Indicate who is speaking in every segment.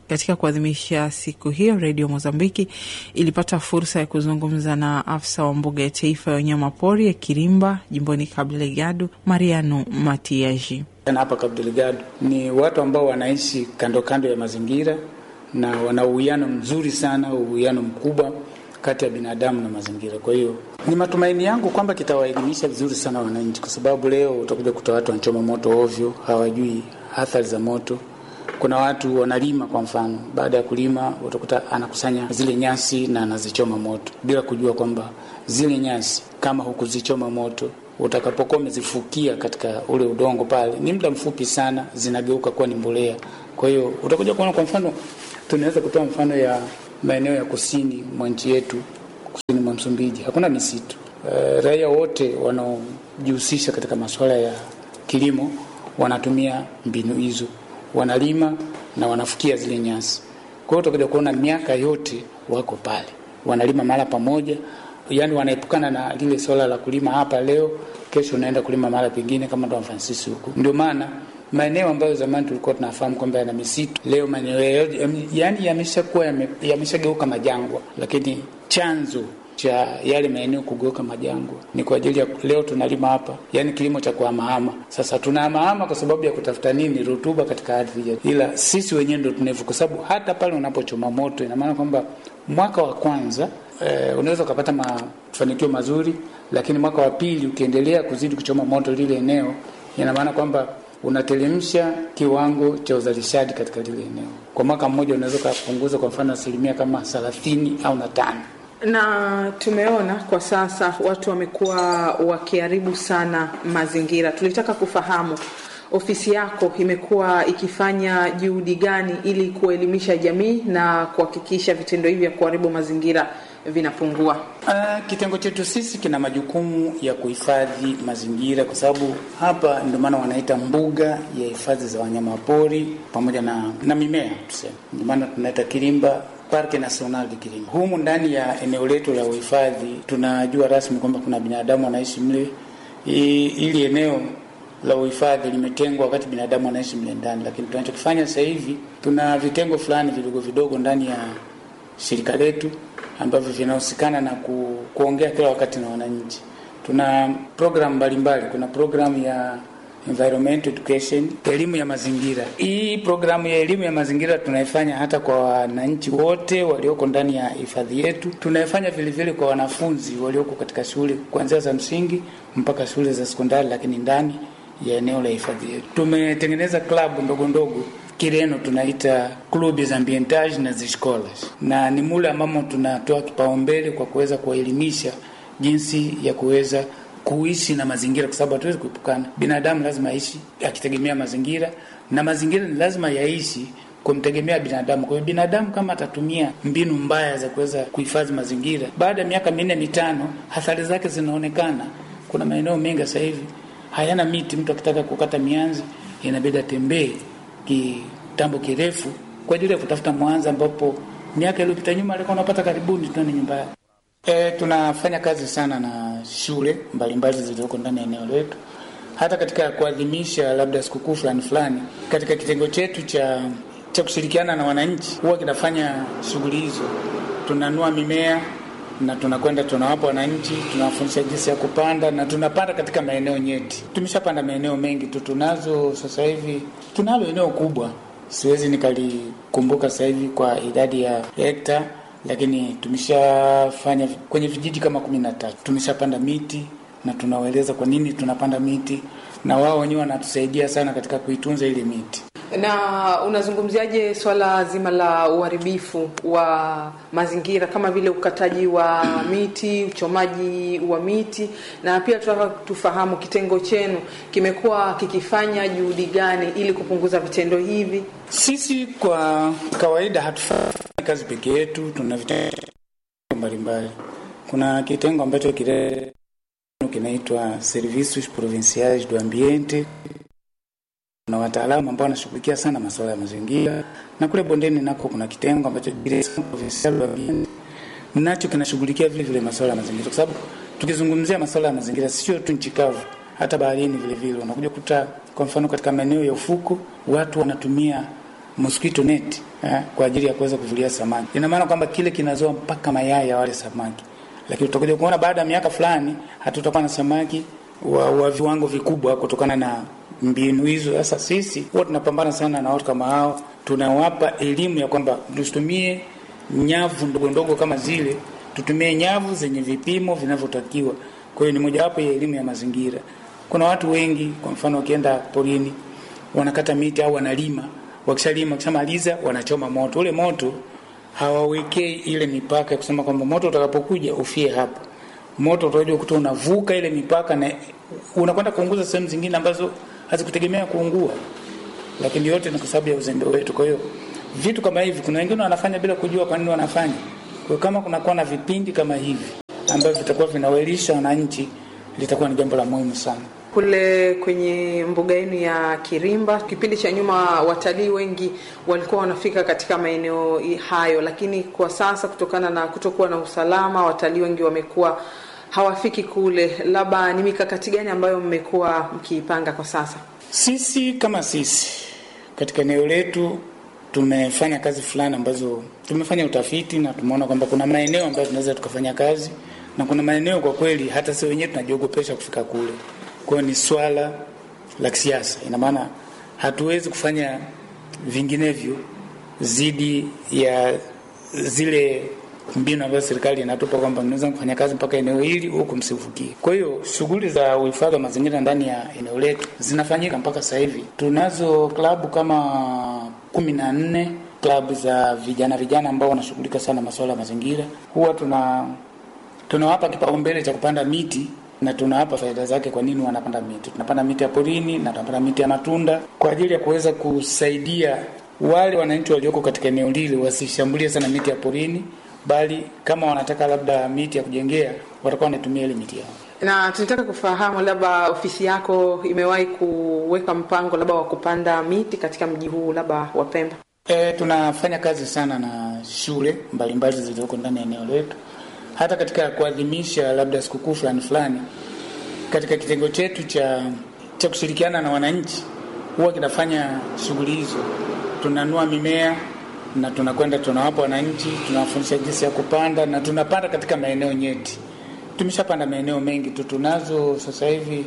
Speaker 1: Katika kuadhimisha siku hiyo, redio Mozambiki ilipata fursa ya kuzungumza na afisa wa mbuga ya taifa ya wanyama pori ya Kirimba jimboni Cabo Delgado, Mariano Matiaji.
Speaker 2: Hapa Cabo Delgado ni watu ambao wanaishi kando kando ya mazingira na wana uwiano mzuri sana, uwiano mkubwa kati ya binadamu na mazingira. Kwa hiyo ni matumaini yangu kwamba kitawaelimisha vizuri sana wananchi, kwa sababu leo utakuja kuta watu wanachoma moto ovyo, hawajui athari za moto. Kuna watu wanalima, kwa mfano, baada ya kulima utakuta anakusanya zile nyasi na anazichoma moto bila kujua kwamba zile nyasi kama hukuzichoma moto utakapokuwa umezifukia katika ule udongo pale, ni muda mfupi sana zinageuka kuwa ni mbolea. Kwa hiyo utakuja kuona, kwa mfano, tunaweza kutoa mfano ya maeneo ya kusini mwa nchi yetu, kusini mwa Msumbiji hakuna misitu. E, raia wote wanaojihusisha katika masuala ya kilimo wanatumia mbinu hizo, wanalima na wanafukia zile nyasi. Kwa hiyo utakuja kuona miaka yote wako pale, wanalima mara pamoja, yaani wanaepukana na lile swala la kulima hapa leo, kesho unaenda kulima mara pengine, kama Don Francis huko. Ndio maana maeneo ambayo zamani tulikuwa tunafahamu kwamba yana misitu, leo maeneo yaani yameshakuwa yameshageuka majangwa, lakini chanzo cha yale maeneo kugeuka majangwa ni kwa ajili ya leo tunalima hapa, yani kilimo cha kuhamahama. Sasa tunahamahama kwa sababu ya kutafuta nini? Rutuba katika ardhi yetu, ila sisi wenyewe ndo tunevu, kwa sababu hata pale unapochoma moto, ina maana kwamba mwaka wa kwanza eh, unaweza ukapata mafanikio mazuri, lakini mwaka wa pili ukiendelea kuzidi kuchoma moto lile eneo, ina maana kwamba unatelemsha kiwango cha uzalishaji katika lile eneo. Kwa mwaka mmoja unaweza ukapunguza kwa mfano asilimia kama thelathini au na tano
Speaker 1: na tumeona kwa sasa watu wamekuwa wakiharibu sana mazingira. Tulitaka kufahamu ofisi yako imekuwa ikifanya juhudi gani ili kuelimisha jamii na kuhakikisha vitendo hivi vya kuharibu mazingira vinapungua?
Speaker 2: Uh, kitengo chetu sisi kina majukumu ya kuhifadhi mazingira, kwa sababu hapa ndio maana wanaita mbuga ya hifadhi za wanyama pori pamoja na, na mimea tuseme, ndio maana tunaita Kirimba Parke National Kirimba. Humu ndani ya eneo letu la uhifadhi tunajua rasmi kwamba kuna binadamu wanaishi mle. Ili eneo la uhifadhi limetengwa wakati binadamu wanaishi mle ndani, lakini tunachokifanya sasa hivi tuna vitengo fulani vidogo vidogo ndani ya shirika letu ambavyo vinahusikana na ku, kuongea kila wakati na wananchi. Tuna programu mbalimbali, kuna programu ya environment education, elimu ya mazingira. Hii programu ya elimu ya mazingira tunaifanya hata kwa wananchi wote walioko ndani ya hifadhi yetu. Tunaifanya vile vile kwa wanafunzi walioko katika shule kuanzia za msingi mpaka shule za sekondari, lakini ndani ya eneo la hifadhi yetu tumetengeneza klabu ndogo ndogo Kireno tunaita clubes ambientage na ziscolas, na ni mule ambamo tunatoa kipaumbele kwa kuweza kuwaelimisha jinsi ya kuweza kuishi na mazingira, kwa sababu hatuwezi kuepukana. Binadamu lazima aishi akitegemea mazingira, na mazingira ni lazima yaishi kumtegemea binadamu. Kwa hiyo binadamu kama atatumia mbinu mbaya za kuweza kuhifadhi mazingira, baada ya miaka minne mitano, athari zake zinaonekana. Kuna maeneo mengi sasa hivi hayana miti. Mtu akitaka kukata mianzi inabidi atembee kitambo kirefu kwa ajili ya kutafuta mwanza, ambapo miaka iliyopita nyuma alikuwa unapata karibuni tuani nyumba yake. E, tunafanya kazi sana na shule mbalimbali zilizoko ndani ya eneo letu, hata katika kuadhimisha labda sikukuu fulani fulani. Katika kitengo chetu cha cha kushirikiana na wananchi, huwa kinafanya shughuli hizo. Tunanua mimea na tunakwenda tunawapa wananchi, tunawafundisha jinsi ya kupanda na tunapanda katika maeneo nyeti. Tumeshapanda maeneo mengi tu, tunazo sasa hivi, tunalo eneo kubwa, siwezi nikalikumbuka sasa hivi kwa idadi ya hekta lakini tumeshafanya kwenye vijiji kama kumi na tatu tumeshapanda miti na tunawaeleza kwa nini tunapanda miti, na wao wenyewe wanatusaidia sana katika kuitunza ile miti.
Speaker 1: Na unazungumziaje swala zima la uharibifu wa mazingira kama vile ukataji wa miti, uchomaji wa miti, na pia tunataka tufahamu kitengo chenu kimekuwa kikifanya juhudi gani ili kupunguza vitendo hivi?
Speaker 2: Sisi kwa kawaida hatufanyi kazi peke yetu, tuna vitengo mbalimbali. Kuna kitengo ambacho kile kinaitwa Servicios Provinciais do Ambiente na wataalamu ambao wanashughulikia sana masuala ya mazingira, na kule bondeni nako kuna kitengo ambacho nacho kinashughulikia vile vile masuala ya mazingira, kwa sababu tukizungumzia masuala ya mazingira sio tu nchi kavu, hata baharini vile vile unakuja kuta, kwa mfano katika maeneo ya ufuko watu wanatumia mosquito net eh, kwa ajili ya kuweza kuvulia samaki. Ina maana kwamba kile kinazoa mpaka mayai ya wale samaki, lakini utakuja kuona baada ya miaka fulani hatutakuwa na samaki wa, wa viwango vikubwa kutokana na mbinu hizo. Sasa sisi huwa tunapambana sana na watu kama hao, tunawapa elimu ya kwamba tusitumie nyavu ndogo ndogo kama zile, tutumie nyavu zenye vipimo vinavyotakiwa. Kwa hiyo ni mojawapo ya elimu ya mazingira. Kuna watu wengi, kwa mfano, wakienda porini wanakata miti au wanalima, wakishalima, wakishamaliza wanachoma moto. Ule moto hawawekei ile mipaka ya kusema kwamba moto utakapokuja ufie hapa. Moto utakuja kukuta unavuka ile mipaka na unakwenda kuunguza sehemu zingine ambazo hazikutegemea kuungua, lakini yote ni kwa sababu ya uzembe wetu. Kwa hiyo vitu kama hivi, kuna wengine wanafanya bila kujua kwa nini wanafanya. Kwa hiyo kama kunakuwa na vipindi kama hivi ambavyo vitakuwa vinawaelisha wananchi, litakuwa ni jambo la muhimu sana.
Speaker 1: Kule kwenye mbuga yenu ya Kirimba, kipindi cha nyuma watalii wengi walikuwa wanafika katika maeneo hayo, lakini kwa sasa kutokana na kutokuwa na usalama, watalii wengi wamekuwa hawafiki kule. Labda ni mikakati gani ambayo mmekuwa mkiipanga kwa sasa?
Speaker 2: Sisi kama sisi katika eneo letu tumefanya kazi fulani ambazo tumefanya utafiti na tumeona kwamba kuna maeneo ambayo tunaweza tukafanya kazi na kuna maeneo kwa kweli hata sisi wenyewe tunajiogopesha kufika kule. Kwa hiyo ni swala la kisiasa, ina maana hatuwezi kufanya vinginevyo zidi ya zile mbinu ambazo serikali inatupa kwamba mnaweza kufanya kazi mpaka eneo hili huku msivukie. Kwa hiyo shughuli za uhifadhi wa mazingira ndani ya eneo letu zinafanyika mpaka sasa hivi. Tunazo klabu kama kumi na nne klabu za vijana vijana ambao wanashughulika sana masuala ya mazingira. Huwa tuna tunawapa kipaumbele cha kupanda miti na tunawapa faida zake. Kwa nini wanapanda miti? Tunapanda miti ya porini na tunapanda miti ya matunda kwa ajili ya kuweza kusaidia wale wananchi walioko katika eneo lile wasishambulie sana miti ya porini, bali kama wanataka labda miti ya kujengea watakuwa wanatumia ile miti yao.
Speaker 1: Na tunataka kufahamu labda ofisi yako imewahi kuweka mpango labda wa kupanda miti katika mji huu labda wa Pemba?
Speaker 2: E, tunafanya kazi sana na shule mbalimbali zilizoko ndani ya eneo letu hata katika kuadhimisha labda sikukuu fulani fulani, katika kitengo chetu cha cha kushirikiana na wananchi huwa kinafanya shughuli hizo. Tunanua mimea na tunakwenda tunawapa wananchi, tunawafundisha jinsi ya kupanda na tunapanda katika maeneo nyeti. Tumeshapanda maeneo mengi tu, tunazo sasa hivi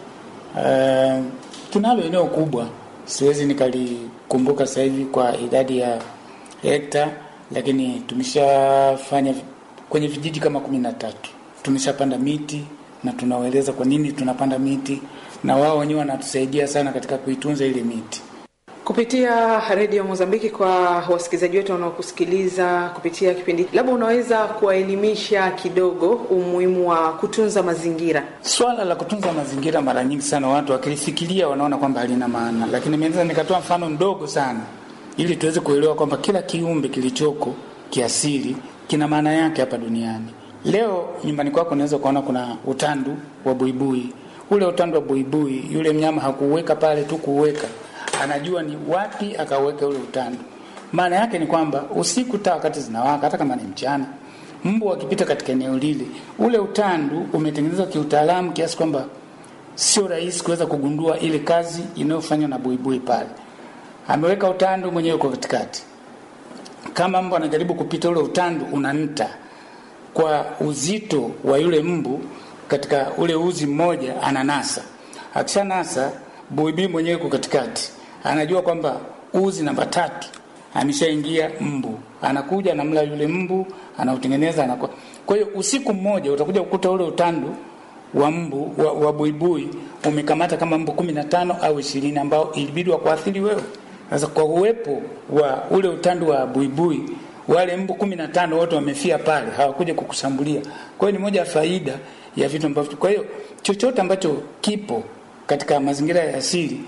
Speaker 2: uh, tunalo eneo kubwa, siwezi nikalikumbuka sasa hivi kwa idadi ya hekta, lakini tumeshafanya kwenye vijiji kama kumi na tatu tumeshapanda miti na tunawaeleza kwa nini tunapanda miti, na wao wenyewe wanatusaidia sana katika kuitunza ile miti.
Speaker 1: Kupitia redio Mozambiki, kwa wasikilizaji wetu wanaokusikiliza kupitia kipindi, labda unaweza kuwaelimisha kidogo umuhimu wa kutunza mazingira.
Speaker 2: Swala la kutunza mazingira, mara nyingi sana watu wakilifikiria wanaona kwamba halina maana, lakini naweza nikatoa mfano mdogo sana ili tuweze kuelewa kwamba kila kiumbe kilichoko kiasili kina maana yake hapa duniani. Leo nyumbani kwako unaweza kuona kuna utandu wa buibui. Ule utandu wa buibui, yule mnyama hakuuweka pale tu kuuweka, anajua ni wapi akauweka ule utandu. Maana yake ni kwamba usiku taa wakati zinawaka, hata kama ni mchana, mbu akipita katika eneo lile, ule utandu umetengenezwa kiutaalamu kiasi kwamba sio rahisi kuweza kugundua ile kazi inayofanywa na buibui pale. Ameweka utandu mwenyewe kwa katikati kama mbu anajaribu kupita ule utandu unanta kwa uzito wa yule mbu katika ule uzi mmoja, ananasa. Akishanasa, buibii mwenyewe kwa katikati anajua kwamba uzi namba tatu ameshaingia mbu, anakuja anamla yule mbu, anautengeneza anakuwa. Kwa hiyo usiku mmoja utakuja kukuta ule utandu wa mbu wa, wa buibui umekamata kama mbu kumi na tano au ishirini ambao ilibidi wakuathiri wewe. Sasa kwa uwepo wa ule utandu wa buibui, wale mbu kumi na tano wote wamefia pale, hawakuja kukushambulia. Kwa hiyo ni moja ya faida ya vitu ambavyo, kwa hiyo chochote ambacho kipo katika mazingira ya asili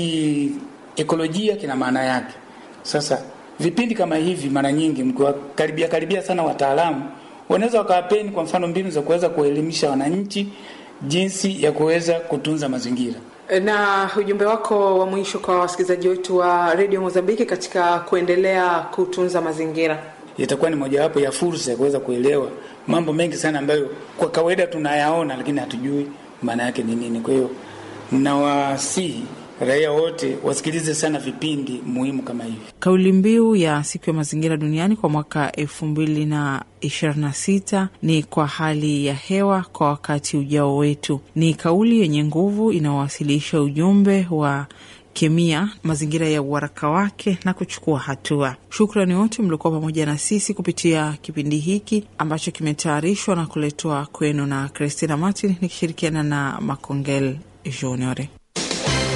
Speaker 2: kiekolojia kina maana yake. Sasa vipindi kama hivi, mara nyingi mkiwakaribia karibia sana wataalamu, wanaweza wakawapeni kwa mfano mbinu za kuweza kuelimisha wananchi jinsi ya kuweza kutunza mazingira.
Speaker 1: Na ujumbe wako wa mwisho kwa wasikilizaji wetu wa redio Mozambiki katika kuendelea kutunza mazingira?
Speaker 2: Itakuwa ni mojawapo ya fursa ya kuweza kuelewa mambo mengi sana ambayo kwa kawaida tunayaona, lakini hatujui maana yake ni nini. Kwa hiyo nawasihi raia wote wasikilize sana vipindi muhimu kama hivi.
Speaker 1: Kauli mbiu ya siku ya mazingira duniani kwa mwaka elfu mbili na ishirini na sita ni kwa hali ya hewa kwa wakati ujao wetu. Ni kauli yenye nguvu inayowasilisha ujumbe wa kemia mazingira ya uharaka wake na kuchukua hatua. Shukrani wote mliokuwa pamoja na sisi kupitia kipindi hiki ambacho kimetayarishwa na kuletwa kwenu na Christina Martin nikishirikiana na Makongel Junior.